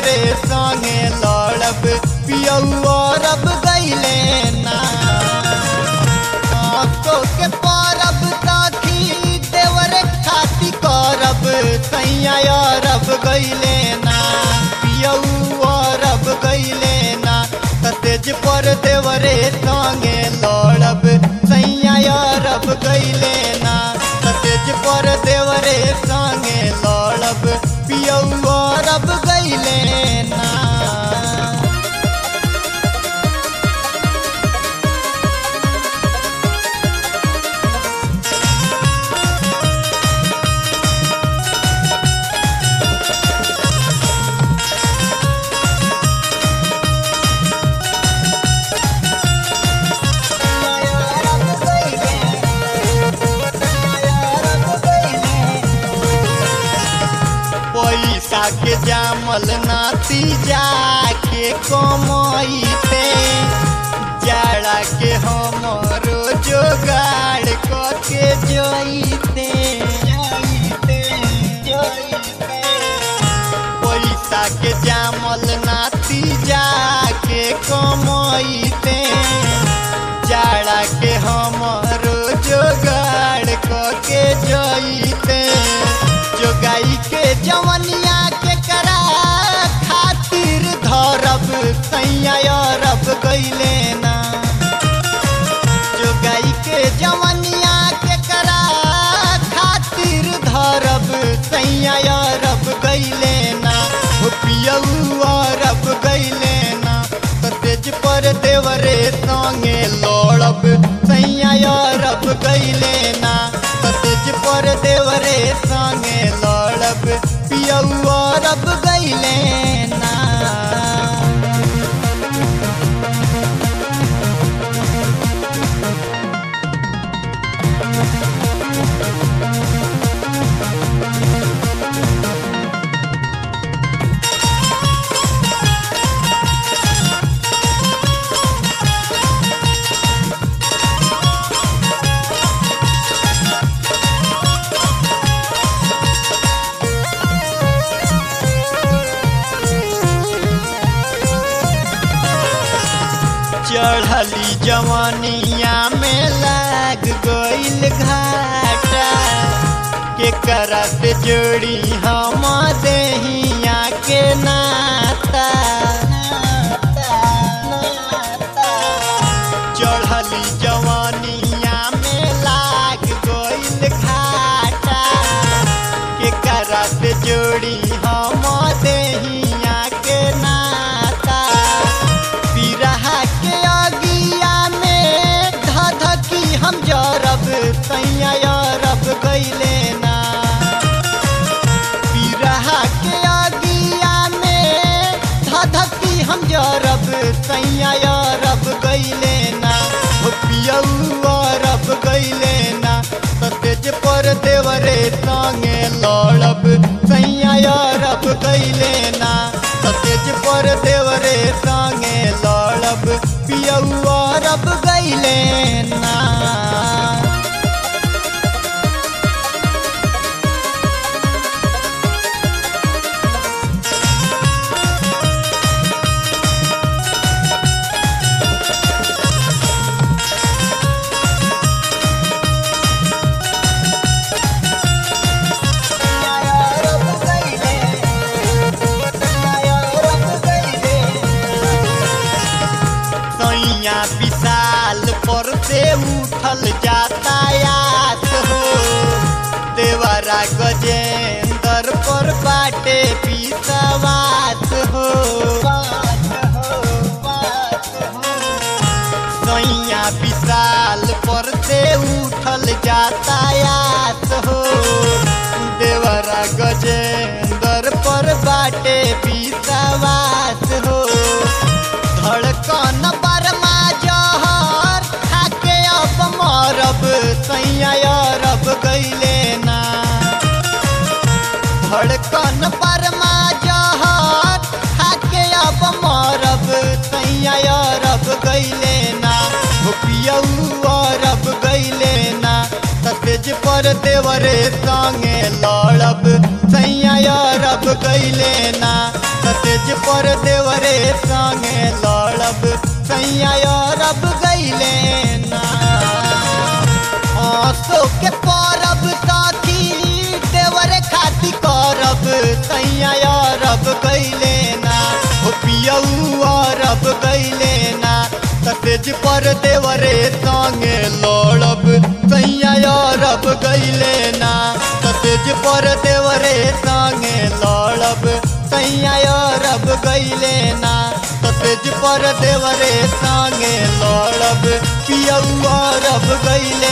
देवरे संगे लड़ब पियौआ रब गईले ना आको के परब ताखी देवरे खाती करब सैया रब गईले ना पियौआ रब गईले ना तेज पर देवरे संगे लड़ब सैया रब गईले ना तेज पर देवरे संगे लड़ब पियौआ रब गईले ना पैसा के जामल नाती जाके कमैते जाड़ा के हमरो जोगाड़ करके जइते पैसा के जामल नाती जाके कमैते जाड़ा के हमरो जोगाड़ करके जइते जोगाई के जवनिया के करा खातिर धरब सैया रब गईले ना जोगाई के जवनिया के करा खातिर धरब सैया रब गईले ना हो पियौआ रब गईले ना तो तेज पर देवरे संगे लड़ब सैया रब गईले ना तो तेज पर देवरे संगे लड़ब पियौआ रब गईले ना चढ़ली जवनिया में लाग गईल घाटा के करत जोड़ी हम देहिया के नाता चढ़ली जवनिया में लाग गईल घाटा के करत जोड़ी हम देहिया के नाता पिरहा के अगिया में धधकी हम जरब सैया रब गईले ना पिरहा के अगिया में धधकी हम जरब सैया रब गईले ना हो पियौआ रब गईले ना तो तेज पर देवरे संगे लड़ब सैया रब गईले ना तो तेज पर देवरे संगे लड़ब पियौआ रब गईले ना सैया विशाल पर से उठल यातायात हो देवरा गजेंद्र पर बाटे विश्वास हो सैया विशाल पर से उठल यातायात हो देवरा गजेंद्र पर बाटे विश्वास हो धड़कन बरमा जहर खाके अब मरब सैया रब गईले ना धड़कन बरमा जहर खाके अब मरब सैया रब गईले ना हो पियौआ रब गईले ना सतेज पर देवरे संगे लड़ब सैया रब गईले ना सतेज पर देवरे संगे लड़ब सैया अरब गईले ना आसो के परब साथी देवरे खाती करब सैया अरब गईले ना हो पियऊ अरब गईले ना सतेज पर देवरे संगे लड़ब सैया अरब गईले ना सतेज पर देवरे संगे लड़ब सैया अरब गईले ना सतेज पर देवरे संगे लड़ब पियऊ अरब गईले